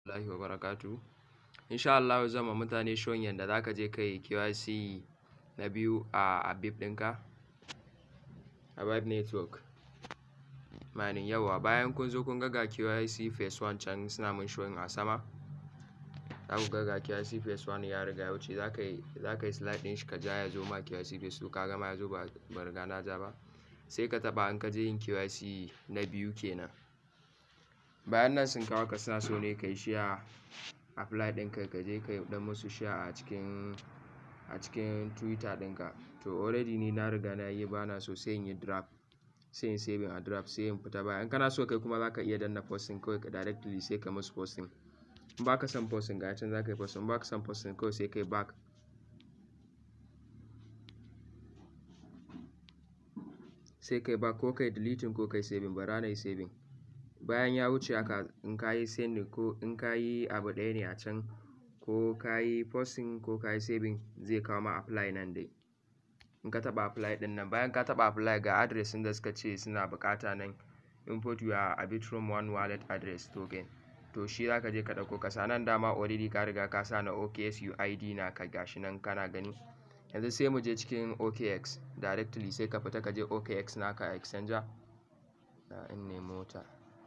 Allahi wa barakatu. Insha Allah zan ma mutane showing yanda za ka je ka yi KYC na biyu a Habib ɗinka, Habib Network. Mining yawa bayan kun zo kun ga ga KYC phase 1 can suna mun showing a sama. Za ku ga ga KYC phase 1 ya riga ya wuce za ka yi za ka yi slide ɗin shi ka ja ya zo ma KYC phase 2 ka gama ya zo ba ba riga na ja ba. Sai ka taɓa in ka je yin KYC na biyu kenan. Bayan nan sun kawo ka suna so ne ka yi share apply ɗinka ka je ka yi ɗan musu share a cikin a cikin Twitter ɗinka. To already ni na riga na yi bana so sai in yi draft sai in saving a draft sai in fita baya. In kana so kai kuma za ka iya danna posting kawai ka directly sai ka musu posting. In ba ka son posting ga can za ka yi posting. In ba ka son posting kawai sai ka yi back. Sai ka yi back ko ka yi deleting ko ka yi saving bara na yi saving. Bayan ya wuce haka in ka yi sending ko in ka yi abu ɗaya ne a can ko ka yi posting ko ka yi saving zai kawo ma apply nan dai. In ka taɓa apply ɗin nan bayan ka taɓa apply ga address ɗin da suka ce suna buƙata nan input your Arbitrum One wallet address token. To shi za ka je ka ɗauko ka sa nan dama already ka riga ka sa na OKX UID naka gashi nan kana gani. Yanzu sai mu je cikin OKX directly sai ka fita ka je OKX naka exchanger. Da in ne mota.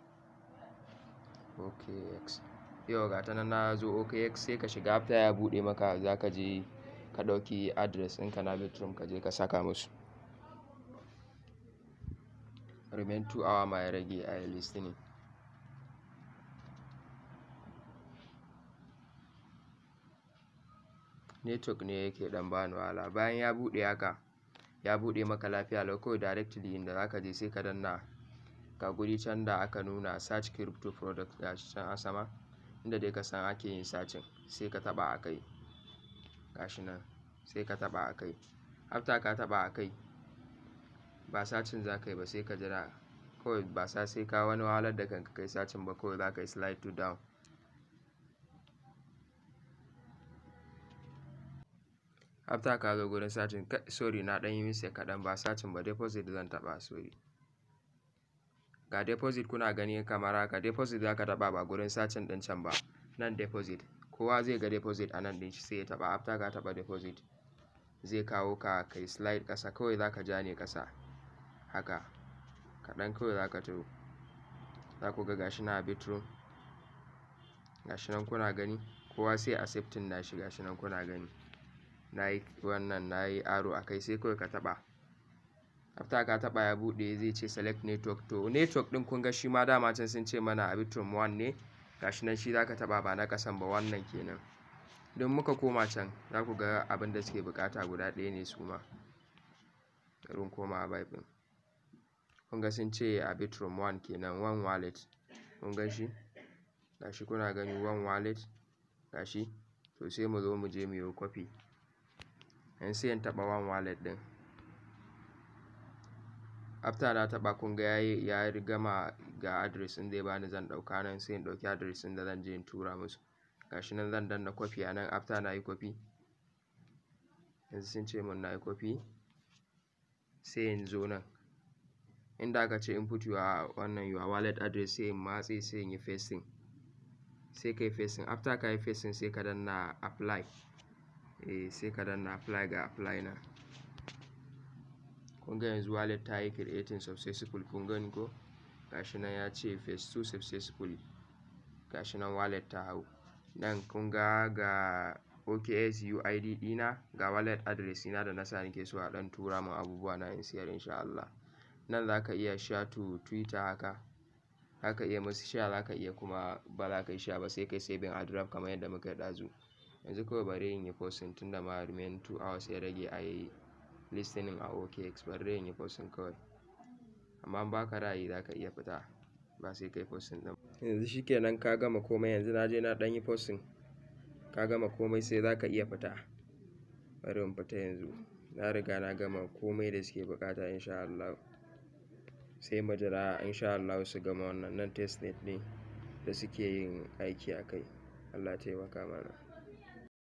OKX. Yau ga ta nan na zo OKX sai ka shiga after ya buɗe maka za ka je ka ɗauki address ɗinka na Arbitrum ka je ka saka musu. Remain two hour ma ya rage a yi listening. Network ne yake ɗan bani wahala. Bayan ya buɗe haka ya buɗe maka lafiya lau kawai directly inda za ka je sai ka danna ga guri can da aka nuna search crypto product gashi can a sama. Inda dai ka san ake yin searching sai ka taɓa a kai. Gashi nan sai ka taɓa a kai. After ka taɓa a kai ba searching za ka yi ba sai ka jira kawai ba sa sai ka wani wahalar da kanka kai searching ba kawai za ka yi slide to down. After ka zo gurin searching sorry na ɗan yi mistake kaɗan ba searching ba deposit zan taɓa sorry. Ga deposit kuna gani kamar haka deposit za ka taɓa ba gurin searching ɗin can ba. Nan deposit kowa zai ga deposit a nan ɗin shi sai ya taɓa after ka taɓa deposit zai kawo ka kai slide ƙasa kawai za ka ja ne ƙasa. Haka kaɗan kawai za ka taho. Za ku ga gashi nan Arbitrum. Gashi nan kuna gani kowa sai accepting nashi gashi nan kuna gani. Na yi wannan na yi arrow a kai sai kawai ka taɓa. After ka taɓa ya buɗe zai ce select network to network ɗin kun ga shi ma dama can sun ce mana Arbitrum One ne. Gashi nan shi za ka taɓa ba na ƙasan ba wannan kenan. Don muka koma can za ku ga abin da suke buƙata guda ɗaya ne su ma. Bari in koma Habib ɗin. Kun ga sun ce Arbitrum One kenan One wallet. Kun gan shi? Gashi kuna gani One wallet gashi. To sai mu zo mu je mu yi copy. Yanzu sai in taɓa One wallet ɗin. After na taɓa kun ga yayi ya gama ga address ɗin zai bani zan ɗauka nan sai in ɗauki address ɗin da zan je in tura musu. Gashi nan zan danna copy a nan after na yi copy. Yanzu sun ce mun na yi copy. Sai in zo nan. Inda aka ce input your wannan your wallet address sai in matse sai in yi pasting. Sai ka yi pasting after ka yi pasting sai ka danna apply. Eh sai ka danna apply ga apply nan. Kun ga yanzu wallet ta yi creating successful kun gani ko? Gashi nan ya ce phase 2 successfully. Gashi nan wallet ta hau. Nan kun ga ga OKX UID ɗina ga wallet address ɗina da na sa nake so a ɗan tura mun abubuwa na in siyar in sha Allah. Nan za ka iya share to Twitter haka. Za ka iya musu share za ka iya kuma ba za ka yi share ba sai ka yi saving a draft kamar yadda muka yi ɗazu. Yanzu kawai bari in yi posting tunda ma remain two hours ya rage a yi listening a OKX bari in yi posting kawai. Amma in ba ka ra'ayi za ka iya fita ba sai ka yi posting ɗin. Yanzu shi kenan ka gama komai yanzu na je na ɗan yi posting. Ka gama komai sai za ka iya fita. Bari in fita yanzu. Na riga na gama komai da suke buƙata in sha Allah. Sai mu jira in sha Allah su gama wannan nan testnet ne da suke yin aiki a kai. Allah ya taimaka mana.